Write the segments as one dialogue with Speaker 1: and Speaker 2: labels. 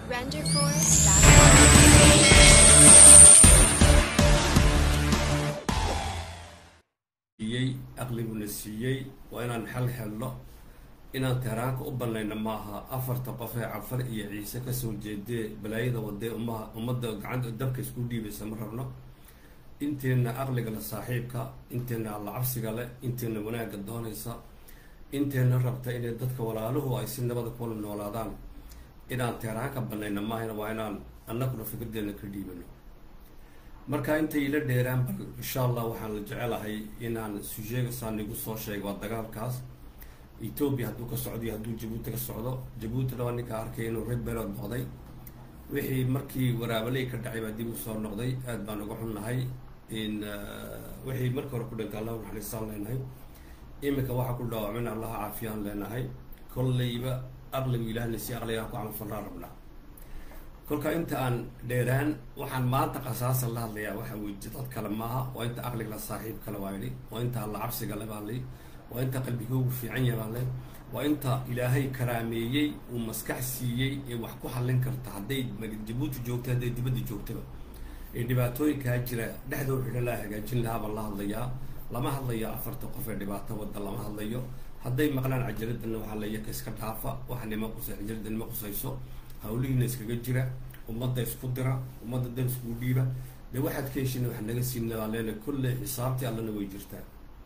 Speaker 1: renderforce.com.
Speaker 2: siiyey aqliguna siiyey waa inaan xal helno inaan tehraanka u banayno maaha afarta qof ee cafar iyo ciise kasoo jeedee balaayada wadee umaha ummadda gacanta dabka isku dhiibaysa ma rabno inteena aqliga le saaxiibka inteena alla cabsiga leh inteena wanaagga doonaysa inteena rabta inay dadka walaaluhu ay si nabada kula noolaadaan inaan tehraanka banayno maahana waa inaan annaguna fikirdeena ka dhiibano marka intay ila dheeraan bal insha allah waxaan la jecelahay inaan sujeega saan igu soo sheega waa dagaalkaas ethoobia hadduu ka socdo iyo hadduu jabuuti ka socdo jabuutina waa ninka arkay inuu rebelod noqday wixii markii waraabaley ka dhacay baa dib u soo noqday aad baan uga xunnahay in wixii markii hore ku dhintay allah naxariistaan leenahay iminka waxaa ku dhaawacmin allaha caafiyaan leenahay kolleyba aqligu ilaahna si aqligaan ku camalfalnaa rabnaa kolka inta aan dheeraan waxaan maanta qasaasan la hadlayaa waxa weji dad kale maaha waa inta aqligla saaxiib kale waa idhi waa inta alla cabsiga le baa li waa inta qalbigoogu fiican yaha baa le waa inta ilaahay karaameeyey uu maskax siiyey ee wax ku hallin karta hadday jabuuti joogta hadday dibadda joogtaba ee dhibaatooyinkaa jira dhexdoo xidho laa hagaajin lahaa baan la hadlayaa lama hadlayo afarta qof ee dhibaato wadda lama hadlayo hadday maqlaan cajaladana waxaa la yaka iska dhaafa wax nima qusay cajalada nima qusayso hawlihiina iskaga jira ummadda isku dira ummadda dan iskugu dhiiba dee waxaad ka heshina wax naga siina baa leena kolley xisaabtii allana way jirtaa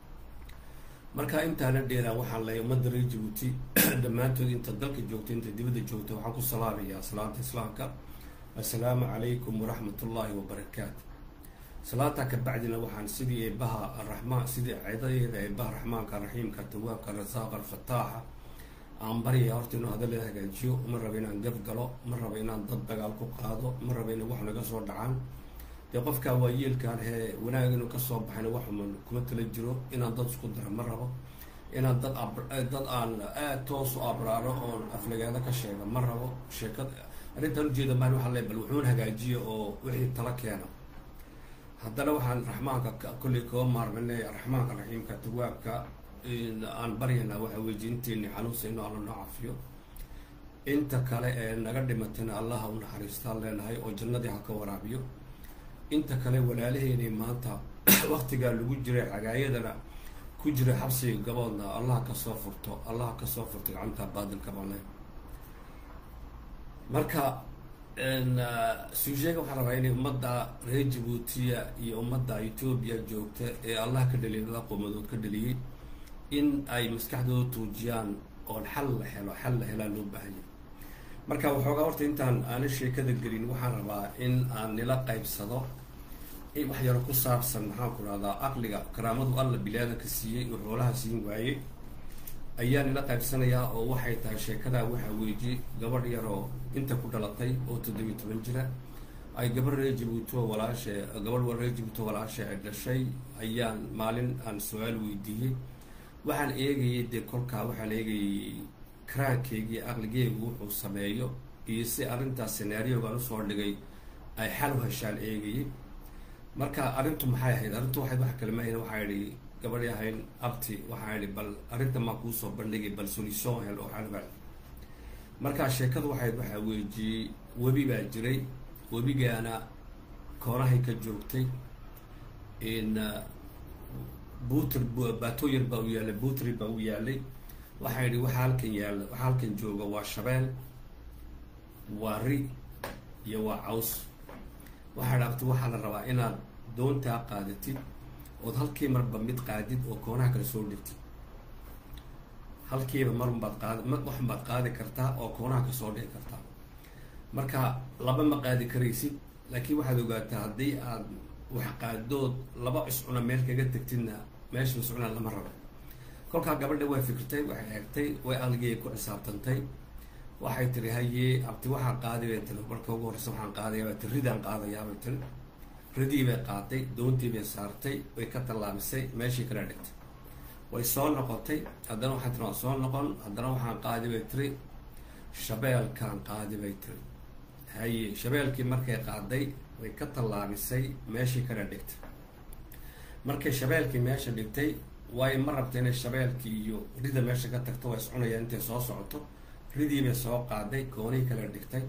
Speaker 2: marka intaana dheeraan waxaan leeyahay ummadda reer jabuuti dhammaantood inta dalka joogta inta dibadda joogta waxaan ku salaamayaa salaanta islaamka assalaamu calaykum waraxmat ullaahi wabarakaatu salaantaa ka bacdina waxaan sidii eebaha araxmaan sidii ciidadeeda eebaha raxmaanka raxiimka tawaabka rasaaqa alfataaxa aan baryaya horta inuu hadalada hagaajiyo ma raba inaan gaf galo ma raba inaan dad dagaal ku qaado ma raba ina wax naga soo dhacaan dee qofkaa waa yeelkaan hee wanaag inuu kasoo baxayna waxuman kuma tala jiro inaan dad isku dara ma rabo inaan dad dad aan aad toos u abraaro oon aflagaado ka sheega ma rabo sheekad arrintaan ujeeda maan waxaa le bal wuxuun hagaajiya oo wixii tala keena haddana waxaan raxmaanka kolley koo maarminay raxmaanka raxiimka tawaabka aan baryanaa waxa weji inteeni xanuunsayno alla noo cafiyo inta kale ee naga dhimatayna allaha u naxariistaan leenahay oo jannadii ha ka waraabiyo inta kale walaalaheenay maanta waktigaa lagu jiray xagaayadana ku jira xabsiga gaboodna allaha kasoo furto allaha kasoo furto gacanta baadilka bale marka suusheega waxaa rabaa inay ummadda reer jabuutiya iyo ummadda etoobiya joogta ee allah ka dhaliyay lada qoomadood ka dhaliyey in ay maskaxdooda tuujiyaan oon xal la helo xal la helaa loo baahanya marka waxoogaa horta intaan aana sheekada gelin waxaan rabaa in aan nila qaybsado wax yaro ku saabsan maxaan ku rahdaa aqliga karaamadu alla bilaadanka siiyey oo xoolaha siin waayey ayaa nila qaybsanayaa oo waxay tahay sheekadaa waxaa weeji gabadh yaroo inta ku dhalatay oo toddobiyi toban jira ay gabar reer jabuuto walaashe gabadh reer jabuuto walaashe ay dhashay ayaan maalin aan su-aal weydiiyey waxaan eegayay dee kolkaa waxaan eegayay karaankeygii aqligeegu wuxuu sameeyo iyo si arrintaas senaariogaan usoo dhigay ay xal u heshaan eegayay marka arrintu maxay ahayd arrintu waxay wax kale maahayn waxaa idhi gabadhi ahayn abti waxaa idhi bal arrinta maa kuusoo bandhigay bal solution hel oo xalbal markaa sheekadu waxayd waxaa weejiyey webi baa jiray webigaana koonahay ka joogtay in buutr baatooyar baa u yaallay buutri baa u yaalay waxaa yidhi waxaa halkan yaalla waxaa halkan jooga waa shabeel waa ri iyo waa caws waxaa dhaabtay waxaa la rabaa inaad doontaa qaadatid ood halkii marba mid qaadid oo koonaha kale soo dhigtid halkiiba marunbaad qaad waxunbaad qaadi kartaa oo koonaha ka soo dhigi kartaa marka laba ma qaadi karaysid laakiin waxaad ogaataa haddii aad wax qaadood laba iscuna meel kaga tegtidna meesha iscuna lama rabo kolkaa gabadha way fikirtay waxay eegtay way aqligii ku xisaabtantay waxay tiri hayee abti waxaan qaaday bay tiri marka ugu horreysa waxaan qaadaya bay tiri ridaan qaadayaa bay tiri ridii bay qaaday doontii bay saartay way ka tallaabisay meeshii kala dhigtay way soo noqotay haddana waxay tiri waan soo noqon haddana waxaan qaadi bay tiri shabeelkaan qaadi bay tiri haye shabeelkii markay qaaday way ka tallaabisay meeshii kala dhigtay markay shabeelkii meesha dhigtay waayo ma rabta inay shabeelkii iyo rida meesha ka tagto waa iscunayaan intay soo socoto ridii bay soo qaaday koonii kala dhigtay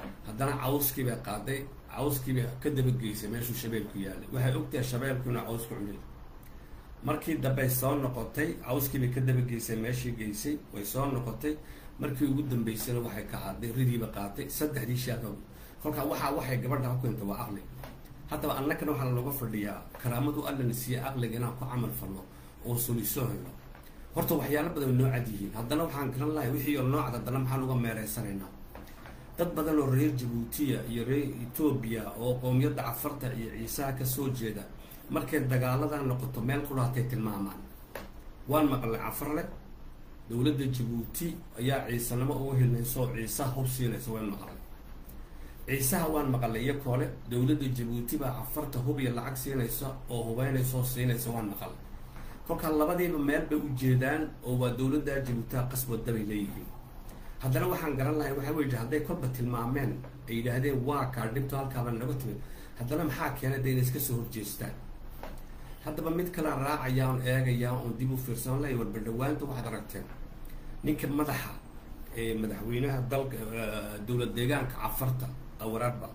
Speaker 2: haddana cawskii bay qaaday cawskiibay ka dabageysay meeshuu shabeelku yaalay waxay ogtahay shabeelku inuu caws ku cunay markii dambey soo noqotay cawskiibay ka dabageysay meeshii geysay way soo noqotay markii ugu dambeysana waxay ka hadday ridiiba qaatay saddexdii shaaka kolkaa waxaa waxay gabadha ku keentay waa aqli haddaba annagana waxaa looga fadhiyaa karaamadu allana siiye aqliga inaan ku camal falno oo sulisoo helo horta waxyaalo badan way noo cad yihiin haddana waxaan garan lahay wixii oo noocad haddana maxaan uga meereysanaynaa dad badan oo reer jabuutiya iyo reer etoobiya oo qoomiyadda cafarta iyo ciisaha kasoo jeeda markay dagaaladan noqoto meel qudhaatay tilmaamaan waan maqlay cafarle dowladda jabuuti ayaa ciisanimo uga helnayso oo ciisaha hub siinaysa waan maqlay ciisaha waan maqlay iyo koole dowladda jabuuti baa cafarta hub iyo lacag siinaysa oo hubeynaysa oo siinaysa waan maqlay kolkaa labadiiba meel bay u jeedaan oo waa dowladda jabuutiha qasbada bay leeyihiin haddana waxaan garan lahay waxaa weyi hadday kolba tilmaameen ay yidhaahdeen waa kaa dhibto halkaaba naga timid haddana maxaa keenay de inay iska soo horjeestaan haddaba mid kalaan raacaya on eegaya oon dib u fiirsan lahay warbadhawaanta waxaad aragteen ninka madaxa ee madaxweynaha dalka dowlad deegaanka cafarta awaraadba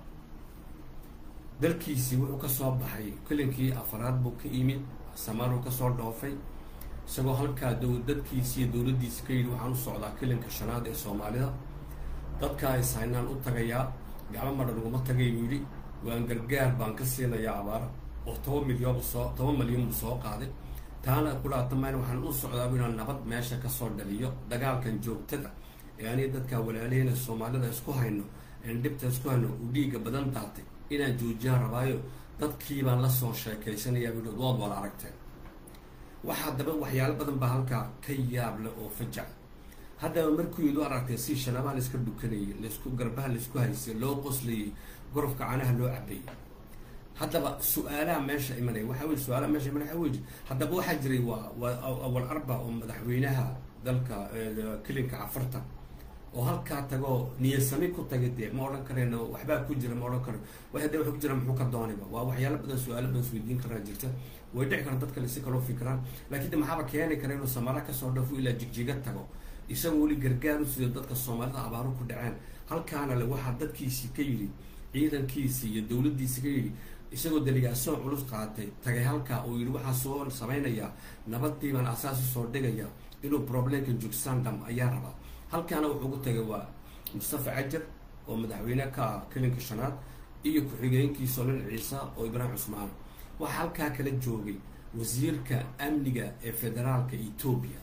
Speaker 2: dalkiisii wuxuu kasoo baxay kelinkii afaraad buu ka yimid samaaruu kasoo dhoofay isagoo halkaa dow dadkiisi iyo dowladdiisi ka yidhi waxaan u socdaa kelinka shanaad ee soomaalida dadkaa is haynaan u tagayaa gacmo madhan uguma tagay buu yidhi waan gargaar baan ka siinayaa abaara oo toban milyan soo toban milyan buu soo qaaday taana kudhaatamayna waxaan u socdaa bu inaan nabad meesha kasoo dhaliyo dagaalkan joogtada ee aniga dadkaa walaalihina soomaalida isku hayno een dhibta isku hayno uu dhiigga badan daatay inaan joojiyaan rabaayo dadkii baan lasoo sheekaysanayaa buu waad wala aragteen waxaa daba waxyaalo badan baa halkaa ka yaab leh oo fajac haddaba markuu yid u aragtay si shanabaha laiska dhukanayay laisku garbaha laisku haysay loo qoslayay gorofka canaha loo cabayay haddaba su-aalaha meesha imanaya waxaa wey su-aalaha meesha imanaya waxaa wey haddaba waxaa jiray waa waa awal arba oo madaxweynaha dalka kelinka cafarta oo halkaa tagoo niyasami ku tagay dee ma odhan karayno waxbaa ku jira ma odhan karo wa hadee waxa ku jira muxuu ka doonayba waa waxyaalo badan su-aalo badan isweydiin karaa jirta way dhici kara dad kale si kaloo fikiraan laakiin de maxaaba keeni kara inuu samaara kasoo dhafo ilaa jigjiga tago isagoo weli gargaar u sido dadka soomaalida abaaru ku dhaceen halkaana le waxaa dadkiisii ka yidhi ciidankiisii iyo dowladdiisii ka yidhi isagoo deligaasoo culus qaatay tagay halkaa uu yidhi waxaa soo samaynayaa nabadii baan asaas usoo dhigaya inuu problemka jugsandam ayaa rabaa halkaana wuxuu ugu tagay waa mustafa cajar oo madaxweyne ka ah kelinka shanaad iyo ku-xigeenkiisa olin ciisa oo ibraahim cusmaan waxaa halkaa kala joogay wasiirka amniga ee federaalka etoobiya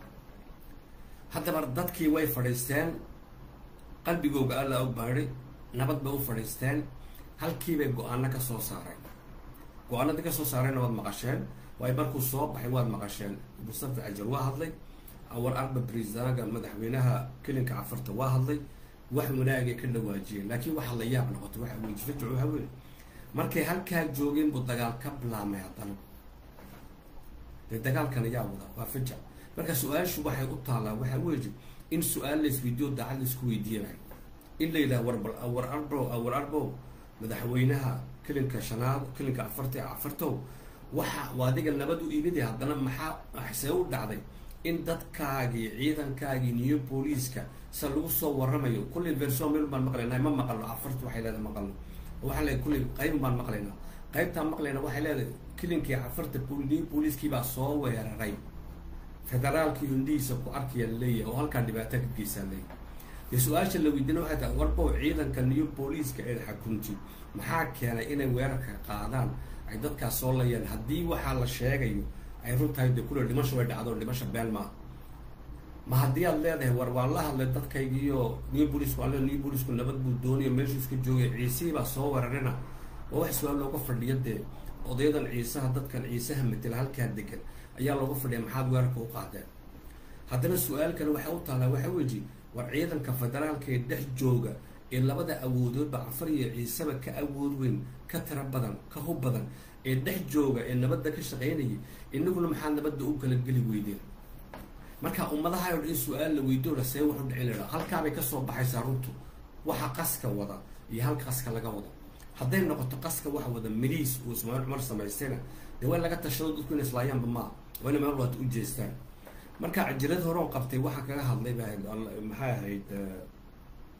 Speaker 2: haddaba dadkii way fadhiisteen qalbigooga alla og baadhay nabad bay u fadhiisteen halkiibay go-aano ka soo saareen go-aanadii kasoo saareenna waad maqasheen waayo markuu soo baxay waad maqasheen mustafa cajar waa hadlay awal arba brisaaga madaxweynaha kelinka cafarta waa hadlay wax wanaagay ka dhawaajiyeen laakiin waxaa la yaab noqotay waxa wey fajac waxa wey markay halkaa joogeen buu dagaal ka bilaamay haddana dee dagaalkan ayaa wada waa fajac marka su-aashu waxay u taallaa waxaa weeye in su-aal laisweydiyo daacad laisku weydiinayo in la yidhaha warbal awar arbo awar arbo madaxweynaha kelinka shanaad kelinka afarta ee afartow waxa adiga nabad u imid haddana maxaa see u dhacday in dadkaagii ciidankaagii new booliiska se lagu soo waramayo kullay verson meel baan maqlaynaa ma maqalno afarta waxay leedahay maqalno waxaa leedahay kullay qayb baan maqlaynaa qaybtaan maqlayna waxay leedahay kilinkii afarta new booliiskii baa soo weeraray federaalkii indhihiisa ku arkaya laleeyahay oo halkaa dhibaato ka geysaa leeyahay dee su-aasha la weydiina waxay tahay warbow ciidanka new booliiska ee xakunti maxaa keenay inay weerarka qaadaan ay dadkaas soo layaan haddii waxaa la sheegayo ay run tahay dee kule dhimasho way dhacdo dhimasha been maaha ma haddii aad leedahay war waan la hadlay dadkaygiiyo new booliisku alle new booliisku nabad buu doonayo meeshuu iska joogay ciisihii baa soo weerarina waa wax su-aal looga fadhiyo dee odayadan ciisaha dadkan ciisaha matela halkaa degan ayaa looga fadhiya maxaad weerarka u qaadeen haddana su-aal kale waxaa u taallaa waxaa weji war ciidanka federaalka ee dhex jooga ee labada awoodoodba cafar iyo ciiseba ka awood weyn ka tiro badan ka hub badan ee dhex jooga ee nabadda ka shaqaynayay inaguna maxaa nabadda u kala geli weydeen marka ummadaha o dhan in su-aal la weydoona see wax u dhicin lahaa halkaabay kasoo baxaysaa runtu waxa qaska wada iyo halka qaska laga wado hadday noqoto qaska waxa wada miliis uu ismaaciil cumar samaystayna dee waa laga tashado dadku ina islaayaanba maaha waa ina meel waata u jeestaan marka cajirad horeon qabtay waxaa kaga hadlay ba maxay ahayd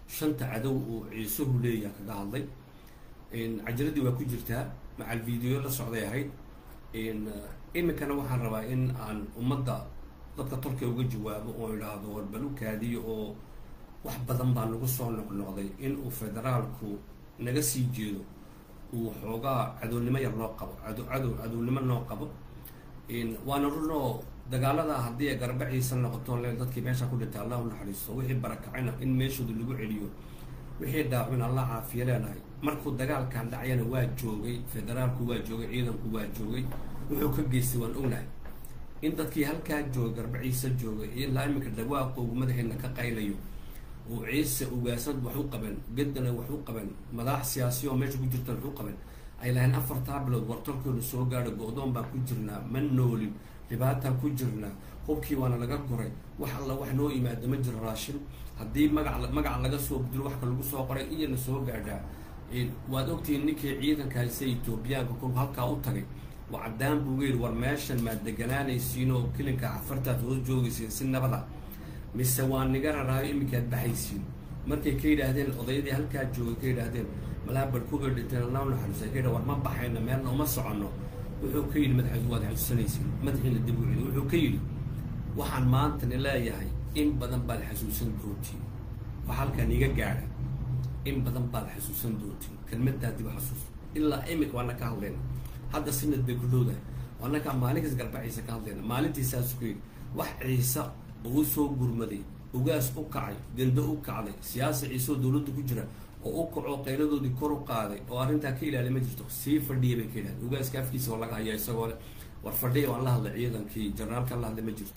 Speaker 2: shanta cadow uu ciisuhu leeyaha kaga hadlay cajaladii waa ku jirtaa macal video la socday ahayd iminkana waxaan rabaa in aan ummadda dadka tolka uga jawaabo oo idhaahdo warbal u kaadiyo oo wax badan baa nagu soo noqnoqday in uu federaalku naga sii jeedo uu xoogaa cadownimo yar noo qabo cado cadow cadownimo noo qabo waana runoo dagaalada haddii ay garbaciisa noqoto le dadkii meesha ku dhintay allah u naxariisto wixii barakacayna in meeshooda lagu celiyo wixii dhaawin allah caafiya leenahay markuu dagaalkan dhacayana waa joogay federaalku waa joogay ciidanku waa joogay wuxuu ka geystay waan ognahay in dadkii halkaa joogay garbaciisa joogay ilaa iminka dhawaaqoogu madaxiina ka qaylayo oo ciise ugaasad wax u qaban gedana wax u qaban madax siyaasiya oo meesha ku jirtan wax u qaban ay lahayn afartaa bilood wartalkooda soo gaadho go-doon baan ku jirnaa ma noolin dhibaataan ku jirnaa hubkii waana laga goray wax alla wax noo yimaado ma jiro raashin haddii magac magac laga soo bedilo waxka lagu soo qoray iyana soo gaadhaa waad ogtihiin ninkii ciidankaase etoobiyaanka kolku halkaa u tagay waa caddaan buu yidhi war meeshan maad deganaanaysiin oo kilinka cafartaad hoos joogaysiin si nabada mise waa niga raraayo iminkaad baxaysiin markay ka yidhaahdeen odayadii halkaa joogay ka yidhaahdeen malaa balkuga dhinteen allah naxariisa ka yidha war ma baxayno meelna uma soconno wuxuu ka yidhi madax waad xasuusanaysiin madaxiina dib u celi wuxuu ka yidhi waxaan maantani leeyahay in badan baad xasuusan doontiin wax halkan iga gaadha in badan baad xasuusan doontiin kelmadaa dib xasuus ilaa imika waana ka hadlayna hadda sinad bay ku dhowdahay waanakaa maalinkaas garbaciisa ka hadlayna maalintiisaasu ku yidhi wax ciise oo u soo gurmaday ugaas u kacay gando u kacday siyaasa ciiseoo dowladda ku jira oo u kacoo qayladoodii kor u qaaday oo arrintaa ka ilaaliya ma jirto sii fadhiya bay ka yidhahdeen ugaaska afkiisa oo laga hayaa isagoo le war fadhiya waan la hadlay ciidankii jarnaalkan la hadlay ma jirto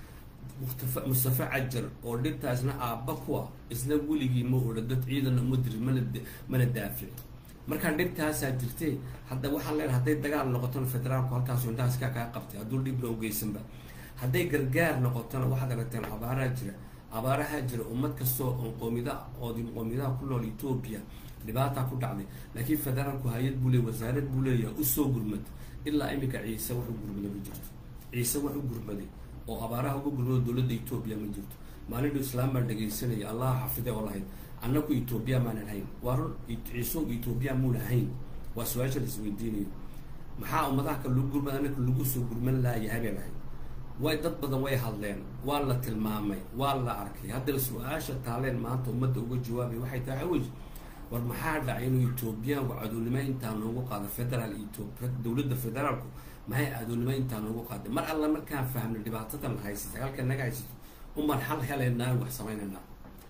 Speaker 2: mustafa cajar oo dhibtaasna aabba kuwa isna weligii ma odha dad ciidanna uma dirin mana mana daafic markaa dhibtaasaa jirtee hadda waxaan leenahay hadday dagaal noqotona federaalku halkaasu indhahaas kaa kaa qabtay hadduu dhibna ugeysanba hadday gargaar noqotona waxaad aragteen abaaraha jira abaaraha jira ummad kastoo on qoomida oodi qoomidaha ku nool etoobiya dhibaataa ku dhacday laakiin federaalku hay-ad buu leey wasaarad buu leeyahay usoo gurmad ilaa iminka ciise wax u gurmada ma jirto ciise wax u gurmaday oo abaaraha uga gurmado dowladda etoobiya ma jirto maalindhu islaam baan dhegaysanaya allah xafide oo lahayd annagu etoobiya maanan hayn waa run ciiso etoobiya muuna hayn waa su-aasha la isweydiinayo maxaa ummadaha kale lagu gurmada annaka lagu soo gurman laayahay bay lahayd way dad badan way hadleen waa la tilmaamay waa la arkay haddana su-aasha taaleen maanta ummadda uga jawaabay waxay tahay awey war maxaa dhacay inuu etoobiyaanku cadownimo intaa noogu qaado federaal dowladda federaalku maxay cadownimo intaa noogu qaaday mar alla markaan fahmnay dhibaatadan haysatay halka naga haysato umaan xal helaynaa wax samaynaynaa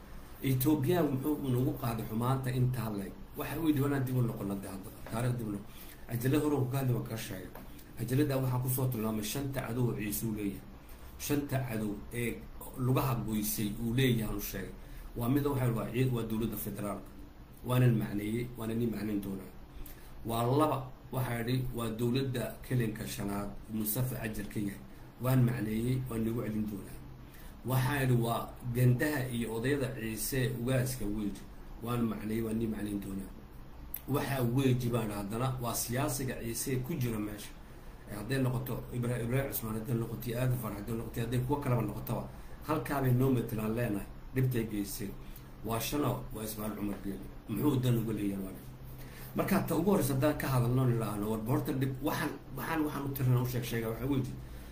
Speaker 2: etoobiyaan muxuu nagu qaaday xumaanta intaa leeg waxa u yidhi wanaan dib u noqona de hadda taarikh dib u noqon ajala hore ku hadli waan kaa sheegay ajaladaa waxaa kusoo tilmaamay shanta cadow oo ciise uu leeyahay shanta cadow ee lugaha goysay uu leeyahay anu sheegay waa mida waxa waa ciid waa dowladda federaalka waanan macneeyey waana nin macnayn doonaa waa laba waxaa idhi waa dowladda kelinka shanaad mustafa cajar ka yahay waan macneeyey waan nagu celin doonaa waxaa idhi waa gandaha iyo odayada ciise ugaaska weji waan macneeyey waan nii macnayn doonaa waxaa weji baan haddana waa siyaasiga ciise ku jira meesha hadday noqoto ibra ibraahim cusmaan hadday noqoto aadafar hadday noqoto hadday kuwo kaleba noqotaba halkaabay noo matalaan leenahay dhibtay geysteen waa shano waa ismaaciil cumar geeli muxuu dan uga leeyahay waa markaa ta ugu horreysa haddaan ka hadalno nidhaahno warba horta dhib waxaan waxaan waxaan u tirana u sheeg sheega waxaa weji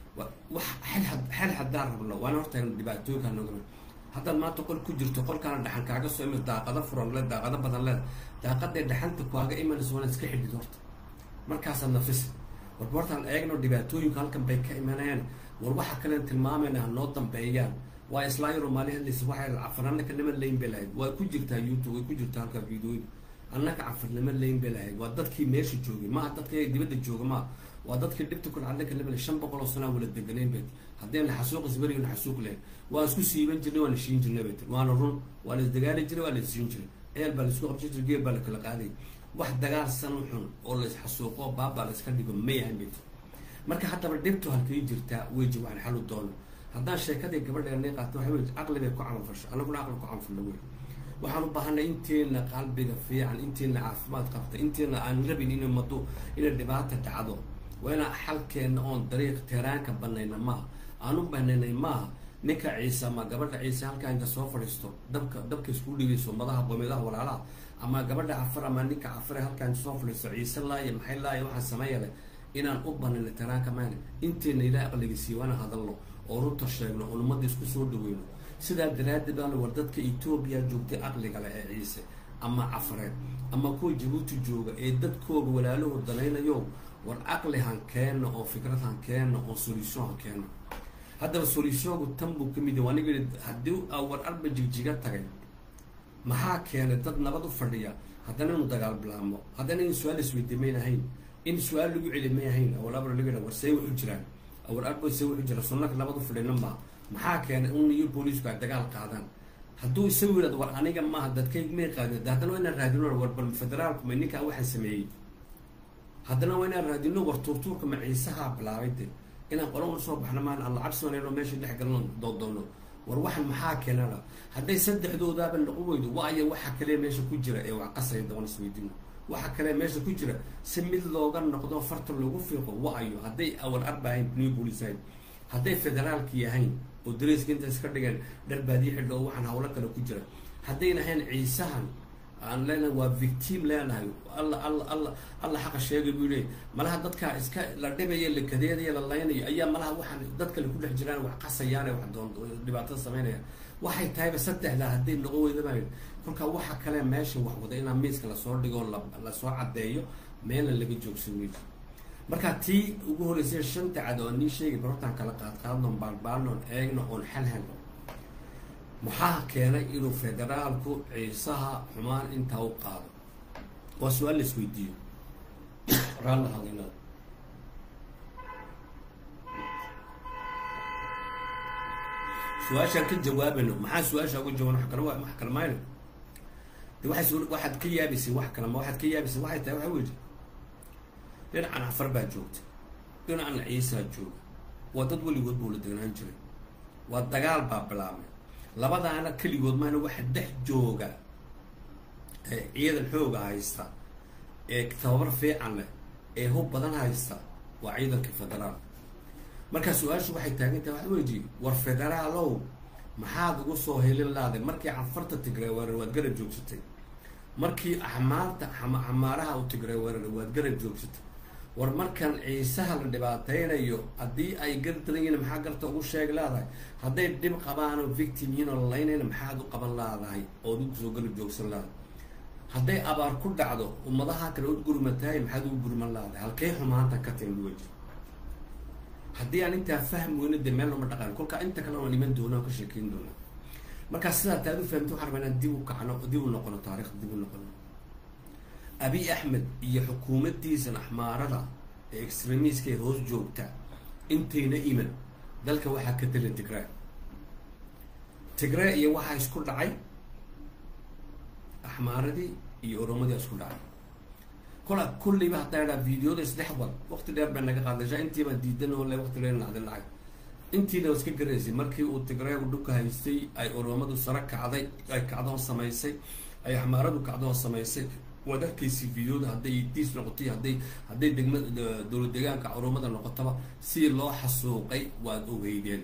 Speaker 2: wax xel xel haddaan rabno waana horta dhibaatooyinkaa noogama haddaad maanta qol ku jirto qolkaana dhaxan kaaga soo imid daaqado furan le daaqado badan leeda daaqaday dhaxanta kaaga imanayso waana iska xidhid horta markaasaad nafisa warba hortaan eegno dhibaatooyinka halkan bay ka imanayaan war waxa kalen tilmaamayna ha noo dambeeyaan waa islaayaro maali hadlaysa waxay cafarnaka nama layn bay lahayd waa ku jirtaa youtube way ku jirtaa halka videoyada annaka cafarnimo layn bay lahayd waa dadkii meesha joogay maaha dadka dibadda jooga maa waa dadkii dhibta kul cadlaka nama shan boqol oo sanaa wala deganayn bay haddayna xasuuq isberiyo xasuuq lahayn waa isku siiban jirnay waa la shiin jirnay bay tir waana run waa la isdagaali jiray waa la isiin jiray ceel baa la isku qabsan jiray geel baa la kala qaaday wax dagaal san xun oo la isxasuuqo baabaa la iska dhigo may ahan bay tir marka haddaba dhibtu halkay jirtaa weji waxaan xalu doono haddaan sheekadii gabadheena qaato waxa wey caqli bay ku camal fasho anaguna caqli ku camalfalna wey waxaan u baahanay inteena qalbiga fiican inteena caafimaad qabta inteena aan rabin in mado inay dhibaata dhacdo waa inaan xalkeena oon dariiq teeraanka banayna maaha aan u banaynay maaha ninka ciise ama gabadha ciise halkaa inta soo fadhiisto dabka dabka isku dhigayso madaha qoomiyadaha walaalaha ama gabadha cafar ama ninka cafare halkaa inta soo fadhiisto ciise laaya maxay laaya waxaa sameeya leh inaan u banino tiraanka mayne inteena ilaah aqliga siiyo waana hadalno oo runta sheegno oo ummadda isku soo dhaweyno sidaa daraaddeed baana war dadka etoobiya joogtay aqliga leh ee ciise ama cafareed ama kuwa jabuuti jooga ee dadkooga walaalahoo danaynayo war aqli han keenno oo fikrad han keenno oo solution han keenno haddaba solutionku tan buu ka mid yahay aniga yidhi haddii aa war arba jigjiga tagay maxaa keenay dad nabad u fadhiya haddana inu dagaal bilaamo haddana in su-aal isweydiye mayn ahayn in su-aal lagu celi may ahayn awal abra laga war see wuxu jiraan awal arba see wuxu jira sunnaka nabad u fadhina maa maxaa keenay un iyo booliisku ay dagaal qaadaan hadduu isagu yidhahdo war aniga maaha dadkayg may qaadin de haddana waa inaan raadino war bal federaalku ma ninkaa waxaan sameeyey haddana waa inaan raadino war tuurtuurka ma ciisahaa bilaabay de inaan qola un soo baxno maan alla cabsi wanayno meesha dhex galno doodoono war waxan maxaa keenana hadday saddexdoodaaba noqon weydo waayo waxa kale meesha ku jira ee wax qasaya daban isweydino waxa kale meesha ku jira si mid looga noqdo farta loogu fiiqo waayo hadday awal arba ahayn new police ahayn hadday federaalki ahayn oo dareyska inta iska dhigeen dharbaadiyo xidho oo waxaan hawlo kale ku jira haddayna ahayn ciisahan aan leenahay waa victim leenahay alla alla alla alla xaqa sheegay buu leey malaha dadkaa iska la dhibayo la kadeedayo la laynayo ayaa malaha waxaan dad kale ku dhex jiraan wax qasayaan wax doon dhibaatada sameynaya waxay tahayba saddexdaa hadday noqon weydabaa kolkaa waxa kale meesha wax wada inaa miiska lasoo dhigo lasoo caddeeyo meelna laga joogsan weydo marka tii ugu horreysay shanta cad oo nii sheegay barortaan kala qaad qaadnoon baalbaalnoon eegno oon xal helno maxaa keenay inuu federaalku ciisaha xumaan intaa u qaado waa su-aal la isweydiiyo raalla hadinada su-aashaan ka jawaabayno maxaa su-aasha uga jawaban wa kale wax kale mayno de waay waxaad ka yaabaysay wax kale ma waxaad ka yaabaysay waxay tahay waxa weji dhinacan cafar baa joogta dhinacan ciisaa jooga waa dad weligood buu la degnaan jiray waa dagaal baa bilaabmay labadaana keligood maana waxa dhex jooga ee ciidan xooga haysta ee tababar fiican leh ee hub badan haysta waa ciidanka federaal markaa su-aashu waxay taagan tahay waxa weji war federaalow maxaad ugu soo helin laaday markii cafarta tigray weerar waad garab joogsatay markii axmaarta xamaaraha u tigray weerar waad garab joogsatay war markan ciisaha la dhibaateynayo haddii ay gar daran yihiin maxaa garta ugu sheeg leedahay hadday dhib qabaanoo victim yihiin oo lalaynayna maxaad u qaban leedahay ood ugu soo garab joogsan leedahay hadday abaar ku dhacdo ummadaha kale ud gurmatahay maxaad ugu gurman leedahay halkay xumaantan ka timid weji haddii aan intaa fahm weyno dee meel loma dhaqan kolkaa inta kale oon iman doona oo ka sheekeyn doona markaa sidaa taad u fahamta waxaan rabaa inaan dib u kacno dib u noqono taarikh dib u noqono abiy axmed iyo xukuumaddiisan axmaarada ee extremiiska ee hoos joogta intayna iman dalka waxaa ka tala tigray tigray iyo waxaa isku dhacay axmaaradii iyo oromadii isku dhacay kola kulliba haddaa idhaa videoda isdhex wad waqti dheer bay naga qaadashaa intiiba diidan oo le waqti dheer nacdin lacag intiina iska garaysay markii uu tigraygu dhulka haystay ay oromadu sare kacday ay kacdoon samaysay ay axmaaradu kacdoon samaysay waad arkaysay videoda hadday diis noqotay hadday hadday degma dowlad deegaanka oromada noqotaba si loo xasuuqay waad ogeydeen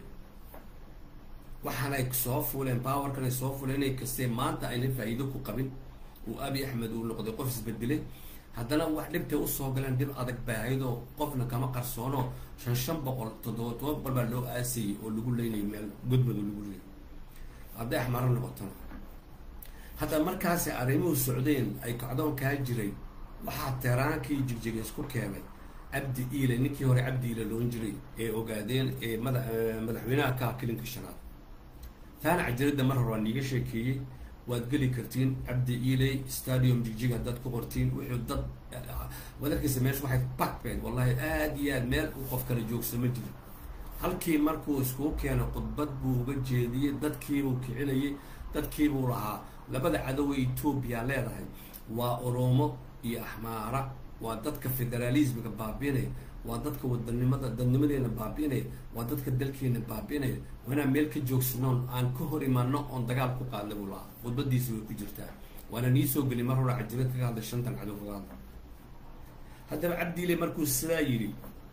Speaker 2: waxaanay soo fuuleen powerkan ay soo fuuleen inay kastee maanta ayna faa'iido ku qabin uu abi axmed uu noqday qof isbedelay haddana wax dhibtay usoo galeen dhib adag baahidoo qofna kama qarsoono shan shan boqol toddoba toban boqol baa loo aasayay oo lagu leynayay meel godmado lagu leeyay hadday axmaaro noqotona hadda markaasi arrimuhu socdeen ay kacdoon kaa jiray waxaa teeraankii jigjiga isku keenay cabdi iile ninkii hore cabdi iile loon jiray ee ogaadeen ee mada madaxweynaha ka kilinka shanaad taana cajiradda mar hore waa niiga sheekeeyey waad geli kartiin cabdi iiley stadium jigjig haddaad ku qortiin wuxuu dad waad arkaysa meesha waxay bakbeen wallahi aada iyo aad meel u qof kala joogsa ma jiro halkii markuu iskuu keeno khudbad buu uga jeediyey dadkiibuu kicinayay dadkiibuu lahaa labada cadowe etoobiya leedahay waa oromo iyo axmaara waa dadka federaalismiga baabiinaya waa dadka wadanimada dadnimadeena baabiinaya waa dadka dalkeena baabiinaya waa inaan meel ka joogsanoon aan ka hor imaano oon dagaal ku qaadna buu lahaa khudbadiisi way ku jirtaa waana nii soo geli mar hore cajirad kaga hadlay shantan cadow kaga hadla haddaba cabdiile markuu sidaa yidhi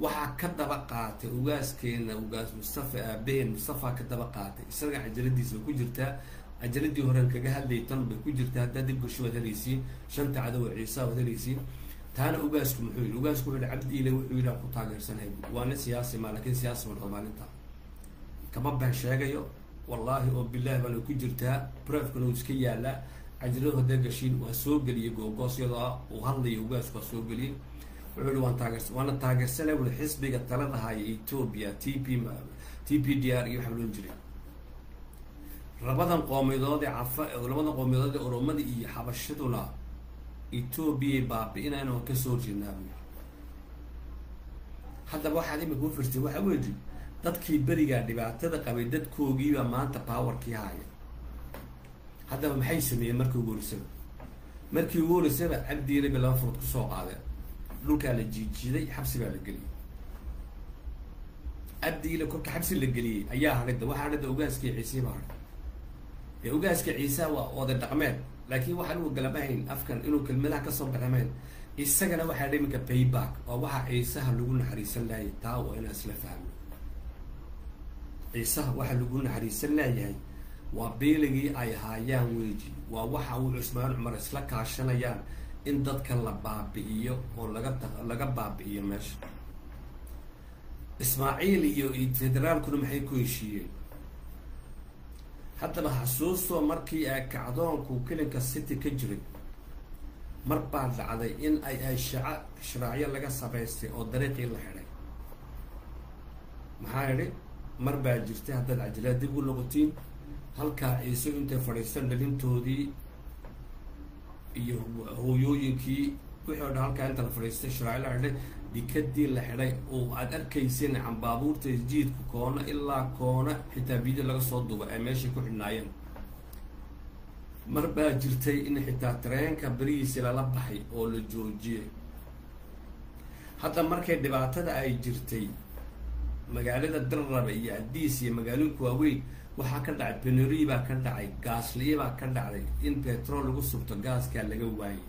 Speaker 2: waxaa ka daba qaatay ugaaskeena ugaas mustafa aabaheen mustafa ka daba qaatay isaga cajaladiisa bay ku jirtaa cajaladii horen kaga hadlayay tan bay ku jirtaa haddaad dib gasho waad helaysiin shanta cadow ciisa waad helaysiin taana ugaasku muxuu yihi ugaasku wuxuu yihi cabdi ile wuxuu yihi ku taageersanhay waa nin siyaasi ma lakin siyaasi ma dhaho maalinta kama been sheegayo wallaahi oo bilahi baana ku jirtaa brefkana uu iska yaalaa cajaladu hadday gashiin waa soo geliyay googoos iyadoo uu hadlayo ugaasku waa soo geliyay wuxuu yihi waan taageers waana taageersanay wuli xisbiga talada haya ethoopia t p t p d r iyo waxaa loon jiray labadan qoomiyadood ee cafa labadan qoomiyadood ee oromada iyo xabashaduna ethoobiya baabi-inayna waan kasoo horjeednaa buu yiri haddaba waxaad imika u firtay waxa weyi dadkii berigaa dhibaatada qabay dadkoogiibaa maanta powerkii haya haddaba maxay sameeyeen markii ugu horeysaba markii ugu horeysaba cabdiile bay laba furud kusoo qaadeen dhulkaa la jiijiiday xabsi baa la geliyey cabdiile kolka xabsi la geliyey ayaa hadhida waxaa hadhida ogaaskii ciisii baa hadhay ee ogaaska ciisaa waa oday dhaqmeed laakiin waxaan uu galamahayn afkan inuu kelmadaha kasoo baxamayn isagana waxaa dha iminka payback oo waxaa ciisaha lagu naxariisan laayay taa waa inaan isla fahmo ciisaha waxaa lagu naxariisan laayahay waa beeligii ay haayaan weji waa waxa uu cusmaan cumar isla kaashanayaan in dadka la baabi'iyo oo laga laga baabi'iyo meesha ismaaciil iyo federaalkuna maxay ku heshiiyeen haddaba xasuustoo markii ay kacdoonku kelinka city ka jiray mar baa dhacday in ay ay shaca sharaacyo laga samaystay oo dariiqii la xidhay maxaa idhi mar baa jirtay haddaad cajalaa dib u noqotiin halkaa ciise intay fadhiistan dhalintoodii iyo hooyooyinkii wixii o dhan halkaa inta la fadhiistay sharaaci la xidhay dikadii la xidhay oo aad arkayseen cambaabuurta jiidka koona ilaa koona xitaa video laga soo duba ay meeshay ku xidhnaayeen mar baa jirtay in xitaa tareenka berihiisi lala baxay oo la joojiyay hadda markay dhibaatada ay jirtay magaalada dalrabe iyo adiis iyo magaalooyinka waaweyn waxaa ka dhacay benori baa ka dhacay gaasliye baa ka dhacday in petrol lagu subto gaaskaa laga waayay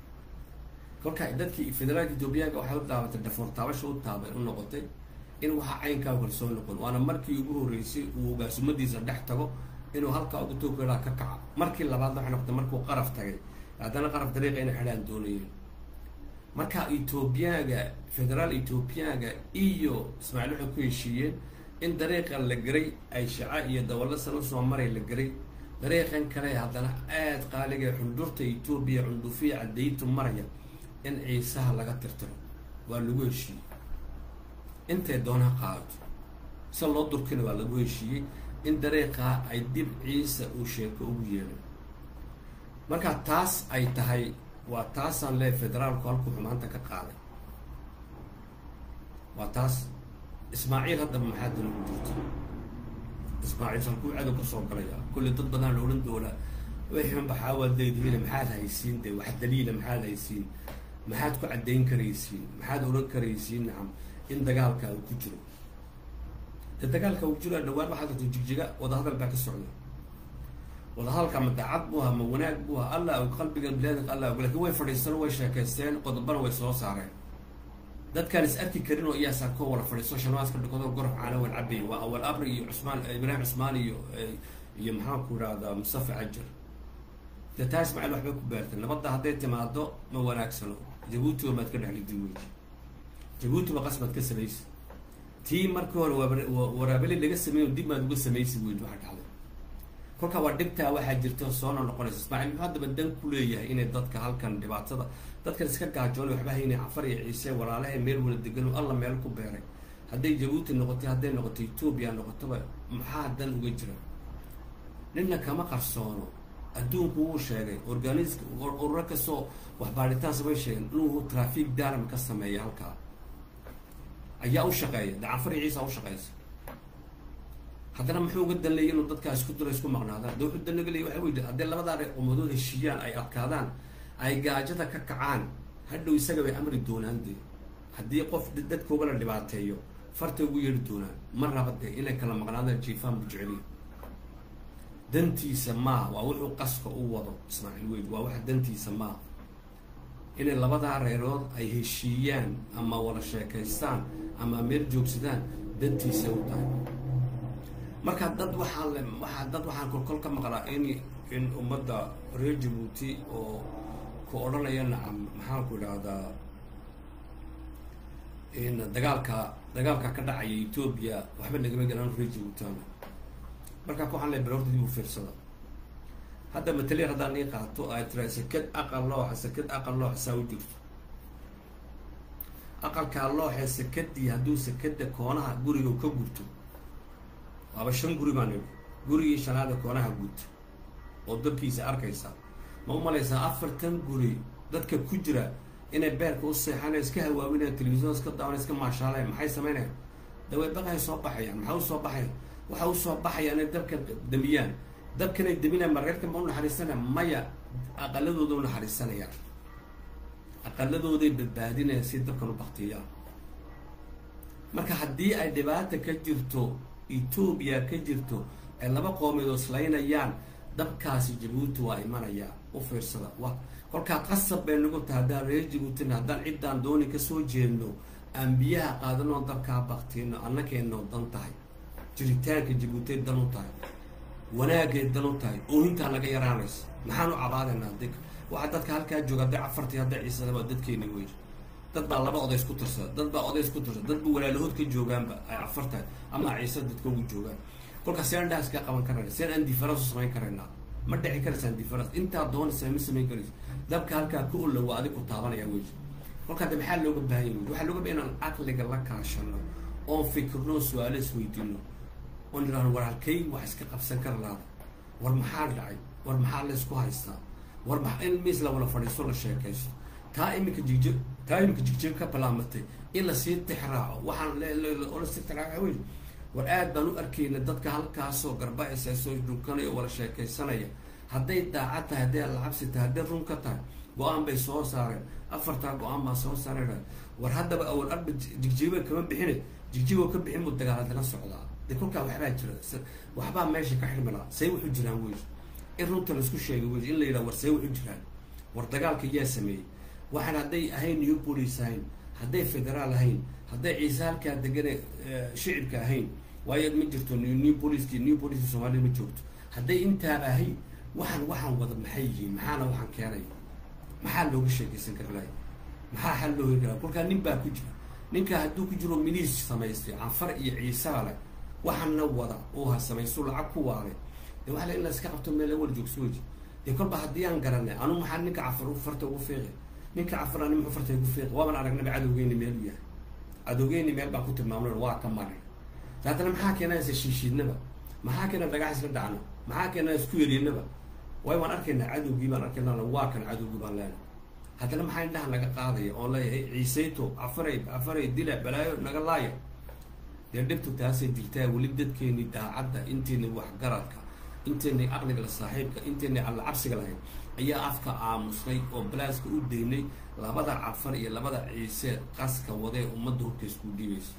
Speaker 2: kolka dadkii federaalka ethoobiyaanka waxay u taabatay dhafoor taabasha u taabay u noqotay in waxaa caynkaa kalsoon noqon waana markii ugu horreysay uu gaasumadiisa dhex tago inuu halkaa uga toogeraa ka kaco markii labaadna waxay noqotay markuu qaraf tagay haddana qaraf dariiqa inay xidhaan doonayeen marka ethoobiyaanka federaal ethoobiyaanka iyo ismaaciil waxay ku heshiiyeen in dariiqan la geray ay shaca iyo dawallo san usoo maray la geray dariiqan kale haddana aada qaaliga xundurta etoobiya cundufiya cadaytu maraya in ciisaha laga tirtiro waa lagu heshiiyey intay doonaa qaadato si loo durkina waa lagu heshiiyey in dariiqaa ay dib ciisa uu sheeko ugu yeelay marka taas ay tahay waa taasaan lee federaalku halkuu xumaanta ka qaaday waa taas ismaaciil haddaba maxaa dana ku jirto ismaaciil halkuu cadow ka soo galaya kulli dad badan la odhan doonaa wixin baxaawaad leedihiin maxaad haysiin de wax daliila maxaad haysiin maxaad ku caddayn karaysiin maxaad odhan karaysiin nacam in dagaalka uu ku jiro de dagaalka uu jiro dhawaan waxaa jirto jigjiga wadahadal baa ka socda wadahadalka ma daacad buu ahaa ma wanaag buu ahaa allah qalbiga bilaadinka allah lakin way fadhiisteen way sheekaysteen qodobana way soo saareen dadkaan is arki karin oo iyaasaa koo wala fadhiisto shanwaaska dhakado gorof caana wan cabay waa awal abri iyo cusmaan ibraahim cusmaan iyo iyo maxaan ku idhahdaa mustafa cajar de taa ismaaciil waxbay ku beertay nabadda hadday timaado ma wanaagsano jabuutiba maad ka dhexlidi weji jabuutiba qasbaad ka samaysa tii markii hore waraabeli laga sameeyo dib maad uga samaysi weji waxa dhacday kolka waa dhibtaa waxaa jirta soona noqonaysa ismaaciil muxuu haddaba dan ku leeyahay inay dadka halkan dhibaatada dadkan iska gaajoonay waxba haynay cafar iyo ciise walaalahay meel wala degan alla meel ku beeray hadday jabuuti noqotay hadday noqoto etoobiya noqotoba maxaa dan uga jira ninna kama qarsoono adduunku wuu sheegay organisk ururo kastoo wax baadhitaan samay sheegeen inuu trafic daram ka sameeya halkaa ayaa u shaqeeya de cafar iyo ciisa u shaqeysa haddana muxuu uga danleeyay inuu dadkaa isku diro isku maqnaadaan de wuxuu danlaga leeyay waxa wey haddii labadaa umadood heshiiyaan ay adkaadaan ay gaajada ka kacaan hadhow isaga bay amri doonaan dee haddii qof dadkooga la dhibaateeyo fartay ugu yeeri doonaan ma raba dee inay kala maqnaadaan jiifaan bu jeceliya dantiisa maaha waa wuxuu qaska u wado ismaaciil weyd waa waxa dantiisa maaha inay labadaa reerood ay heshiiyaan ama wada sheekaystaan ama meel joogsadaan dantiisa u tahay marka dad waxaa le waxaa dad waxaan kolkol ka maqlaa in in ummadda reer jabuuti oo ku odhanaya nacam maxaanku idhaahdaa in dagaalka dagaalka ka dhacaya etoobiya waxba nagama galaan reer jabuutana markaa waxaan le balorta dib u fiirsada hadda mataliya haddaan ii qaato ay tira sakad aqal looxa sakad aqal looxa saa u jirto aqalkaa looxee sakadii hadduu sakada koonaha guriga ka gurto waaba shan guri baan idhi gurigii shanaada koonaha gurto oo dabkiisa arkaysa ma u malaysaa afartan guri dadka ku jira inay beerka u seexanay iska hawaawinayaan telefisyon iska daawan iska maashaaleen maxay sameynayaan daway baqay soo baxayaan maxaa usoo baxaya waxa usoo baxaya inay dabka damiyaan dabkanay daminayaan marreerka ma u naxariisanaya maya aqaladooda u naxariisanayaan aqaladooday badbaadinayaan si dabkan u baktiyaan marka haddii ay dhibaata ka jirto etoobiya ka jirto ay laba qoomeed oo islaynayaan dabkaasi jabuuti waa imanayaa u fiirsada wa kolkaa qasab bay nagu tahay haddaan reer jabuutina haddaan ciddaan dooni kasoo jeedno aan biyaha qaadanoo dabkaa baktiino annakeenoo dan tahay jiritaanka jabuutay dan u tahay wanaagay dan u tahay oohintaa naga yaraanaysa maxaan u cabaadaynaa di waxaa dadka halkaa jooga hadday cafartii hadday ciisadaba dadkeeni wey dad baa laba odays ku tirsada dad baa odays ku tirsada dad ba walaalahood ka joogaanba ay cafar tahay ama ciisa dadka ugu joogaan kolkaa seen dhaas ka qaban karayna seen aan difference u samayn karaynaa ma dhici karaysaan difference intaa doonaysaa ma samayn karaysa dabka halkaa ka olla waa adig ku taabanaya wey kolkaa de maxaa looga baahan yahay waxaa looga bahan inaan caqliga la kaashano oon fikirno su-aalo isweydiino oon idhahno war halkay wax iska qabsan kara laada war maxaa dhacay war maxaa laysku haystaa war ma in miis la wala fadhiisto la sheekaysto taa iminka jigjir taa iminka jigjir ka balaamatay in lasii tixraaco waxaan lasii tixraaco wey war aad baan u arkayna dadka halkaasoo garba-isa soo dhunkanaya wala sheekaysanaya hadday daacad tahay hadday alacabsi tahay hadday run ka tahay go-aan bay soo saareen afartaa go-aan baa soo saareen war haddaba awal arba jigjiba kama bixine jigjibo ka bixin buu dagaaladala socdaa de kolkaa waxbaa jira waxbaa meesha ka xirmilaa say wuxuu jiraan wey in runta laisku sheegay wey in la yidhaha war say wuxuu jiraan war dagaalka yaa sameeyey waxaan hadday ahayn new police ahayn hadday federaal ahayn hadday ciise halkaa degane shicibka ahayn waayo ma jirto new poliski new poliski soomaalida ma joogto hadday intaaba ahayn waxaan waxaan wada maxay yihiin maxaana waxaan keenay maxaa looga sheekaysan kara lahay maxaa xal loo heli karaa kolkaa nin baa ku jira ninka hadduu ku jiro miliis samaystay canfar iyo ciisaa leh waxaana wada oo ha samaysto lacag ku waalay de waxa la in la iska qabto meel awal joogso weji dee kolba haddii aan garanay anu maxaa ninka cafar farta ugu fiiqi ninka cafar ani muxuu farta ugu fiiqi waaban aragnaba cadowgeyni meel u yahay cadowgeyni meel baan ku tilmaamna waa ka maray haddana maxaa keenaysa shiishiidnaba maxaa keena dhagax isla dhacno maxaa keena isku yeriinaba waayo waan arkaynaa cadowgii baan arkaynaa waa kan cadowgii baan leenahay haddana maxaa indhaha naga qaadaya oon leeyahay ciisayto cafaray cafaray dila balaayo naga laaya dee dhibtu taasay jirtaa weli dadkeeni daacadda inteeni waxgaradka inteeni aqliga la saaxiibka inteeni alla cabsiga lahayd ayaa afka aamusnay oo balaaska u daynay labada cafar iyo labada ciise qaska wadee ummadda horta isku dhiibaysa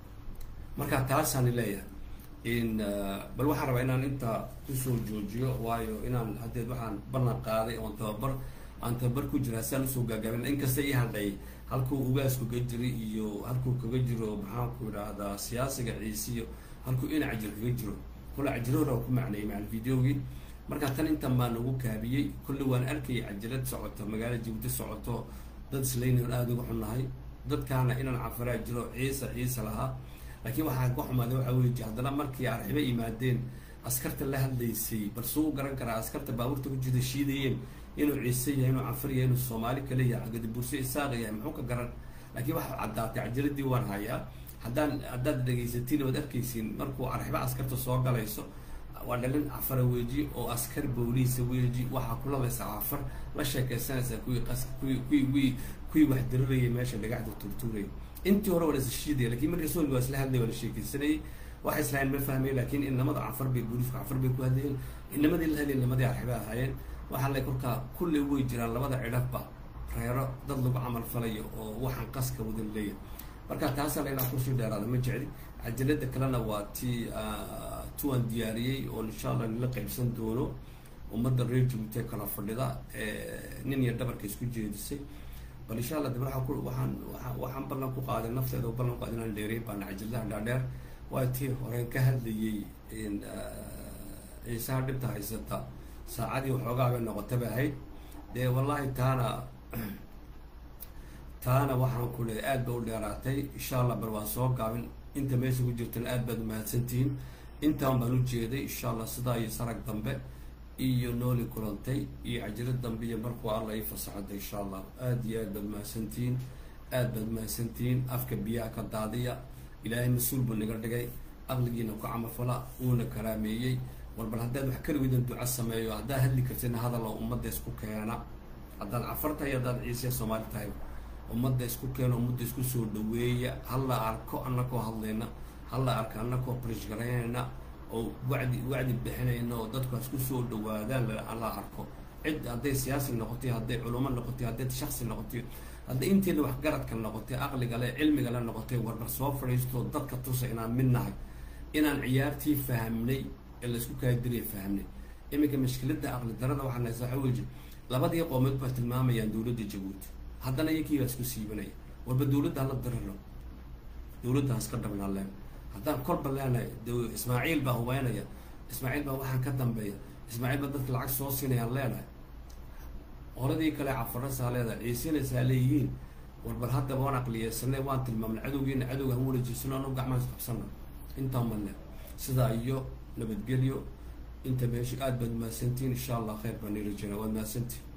Speaker 2: marka taasaani leeyahay in bal waxaan rabaa inaan intaa kusoo joojiyo waayo inaan haddeed waxaan ballan qaaday oon tababar aan tababar ku jira saan usoo gaagaabin inkasta ii hadhay halkuu ugaas kaga jiro iyo halkuu kaga jiro maxaanku idhaahdaa siyaasiga ciisiyo halkuu ina cajir kaga jiro kole cajirahora ku macneeyay macal videogii marka tan intan baa nagu kaabiyey kolle waan arkayay cajirad socoto magaala jabuuti socoto dad islaynayon aada uga xunnahay dadkaana inaan cafaraa jiro ciisa ciisa lahaa laakiin waxaa ka xumaaday waxaa weyi haddana markii arxibo yimaadeen askarta la hadlaysay bal suu garan karaa askarta baabuurta ku jirta shiidayeen inuu ciise yahay inuu cafar yahay inuu soomaali kale yahay gadiburse isaaqa yahay muxuu ka garan laakiin waxaa caddaatay cajiradii waan hayaa haddaan haddaad dhegaysatiin oad arkaysiin markuu arxibo askarta soo galayso waa dhalin cafara weeji oo askar booliisa weeji waxaa kulabaysa cafar la sheekaysanaysaa kuwii qas kuwii kuwii kuwii kuwii wax darirayay meesha dhagaxda turtuurayay intii hore waa la isashiidaya lakin markii soolgi waa isla hadlay waa la sheekaysanayay waxay islahayn ma fahmay laakiin inamada cafar bay booliiska cafar bay ku hadlayeen inamadii la hadlay inamadii arxiba ahaayeen waxaa la kolkaa kulley way jiraan labada cidhafba reero dad lagu camal falayo oo waxaan qaska wadan leeyahay marka taasaa la inaan kusii dheeraada ma jecli cajalada kalena waa tii tuwaan diyaariyey oo insha allah nila qaybsan doono ummadda reer jabuuti kala fadhida nin iyo dhabarka isku jeedisay bal insha allah dib waxaan ku waxaan waxaan waxaan ballan ku qaaday nafteeda oo ballan ku qaaday inaan dheereyn baan cajilaha dhaadheer waa tii horeen ka hadlayay ciisaha dhibta haysata saacadii waxoogaa bay noqota bay ahayd dee wallahi taana taana waxaan ku leehay aad ba u dheeraatay insha allah bal waan soo gaabin inta meesha ku jirtana aad baad umahadsantihiin intaan baan u jeeday insha allah sidaa iyo sarag dambe iyo nooli kulantay iyo cajiro dambe iyo markuu alla ii fasaxada insha allah aad iyo aad baad mahadsantihiin aad baad mahadsantihiin afka biyaha ka daadiya ilaahay mas-uul buu naga dhigay aqligiina ku camalfala uuna karaameeyey war bal haddaad wax kaligiidan duco sameeyo haddaad hadli kartina hadal oo ummadda isku keena haddaad cafar tahay haddaad ciisiya soomaali tahay ummadda isku keena ummadda isku soo dhaweeya hala arko anakoo hadlayna hala arko anakoo barishgaraynayna oo wacdi wacdi bixinayna oo dadku isku soo dhawaadaan hala arko cid hadday siyaasi noqotay hadday culamo noqotay hadday shaksi noqotay hadday inteeda waxgaradka noqotay aqliga le cilmiga le noqotay warbar soo fadhiisto dadka tusa inaan mid nahay inaan ciyaartii fahamnay ee laisku kaadiriya fahamnay iminka mashkiladda aqli darada waxaa naysa waxa weji labadii qoomeed baa tilmaamayaan dowladda jabuuti haddana iyakii baa isku siibanaya warba dowladda hala diriro dowladda haska dhabnaa leen haddaan kolba leenahay ismaaciil baa hubeynaya ismaaciil baa waxaan ka dambeeya ismaaciil baa dadka lacag soo siinayaan leenahay qoladii kale cafarasaa leedahay ciisinaysaa leeyihiin warbar haddaba waan aqliyeysanay waan tilmaamnay cadowgiina cadowga han walajiisano anu gacmaan is qabsana intaan banle sidaa iyo nabadgelyo inta meesha aad baad mahadsantihiin insha allah khayr baan ii rajeyna waad mahadsantihin